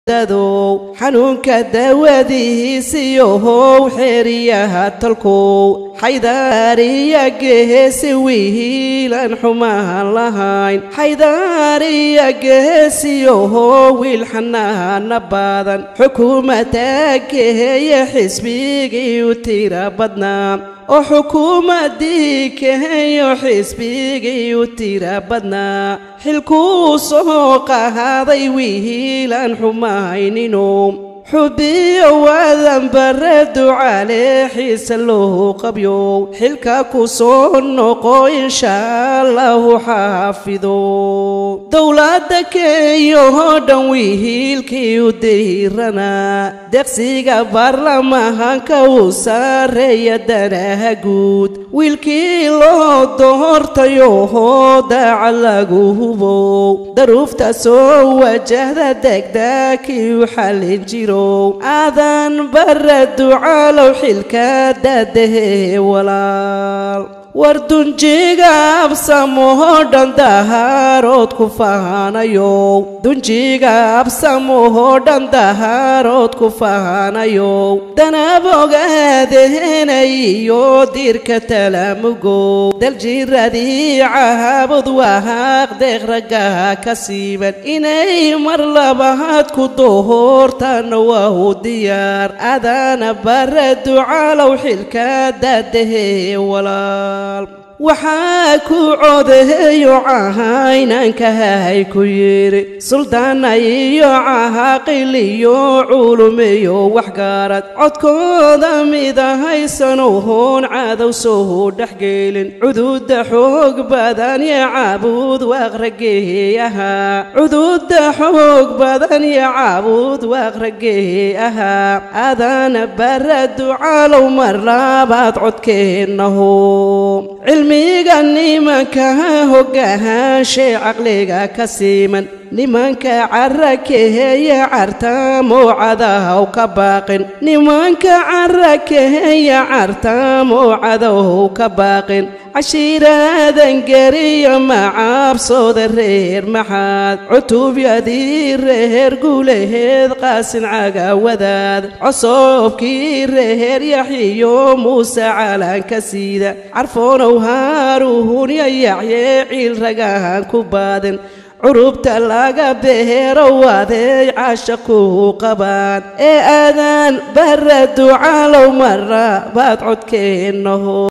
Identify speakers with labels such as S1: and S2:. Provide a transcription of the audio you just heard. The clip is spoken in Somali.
S1: dadow xanuunka daawadihiisiyohow xeeriyaha tolkow xaydaariya geheesi wiilan xumaan lahayn xaydaariya geheesiyohow wiil xanaana badan xukuumadda geheeye xisbigii u tira badnaa oo xukuumaddii keheyo xisbigii u tira badnaa xilkuu soo qahaaday wiilan xumayninu xubiyo waadan bare ducale xiise loo qabyo xilka ku soo noqo inshaa allahu xaafido dowladda keeyahoo dhan wihiilkii u diiranaa deqsiga baarlamahanka uu saareeya danaha guud wiilkii loo doortayoohoo daaca lagu hubow daruufta soo wajahda degdaakii u xallin jiro aadan bara ducaalow xilka daadahee walaal war dunjiga absamoo dhan dahaarood ku faanayo dunjiga absamoo dhan dahaarood ku faanayo danab ogaadeheenayiyo diirka talaamugow daljiradii caabud wahaaq deeq raggaha ka siiban inay mar labaad ku dohoortaana waa u diyaar adaana bara ducaalow xilka daadahee walaal waxaa ku codeeyo cahaynankahay ku yidhi suldaana iyo cahaaqil iyo culumiyo waxgaarad codkooda mid ahaysanuhoon cadow soo dhexgelin cuduudda xoog badan yo caabuud waaqragee ahaa cuduudda xoog badan yo caabuud waaqragee ahaa adaana bara ducaalow mar labaad codkeennaho cilmiga nimanka hogaahaanshee caqliga ka siiman nimanka cara keheya cartaamoo cadahow ka baaqin nimanka cara keheya cartaamoo cadahow ka baaqin cashiiraadan geriya macaabsooda reer maxaad cutubyadii reer guulaheed qaasin cagawadaad cosoobkii reer yaxyiyo muuse caalaanka siida carfoonow haaruhunyo yaxyee ciil ragahan ku baadin curubta laga beero wadeey caasha ku qabaan ee aadaan bara ducaalow mara baad codkeennaho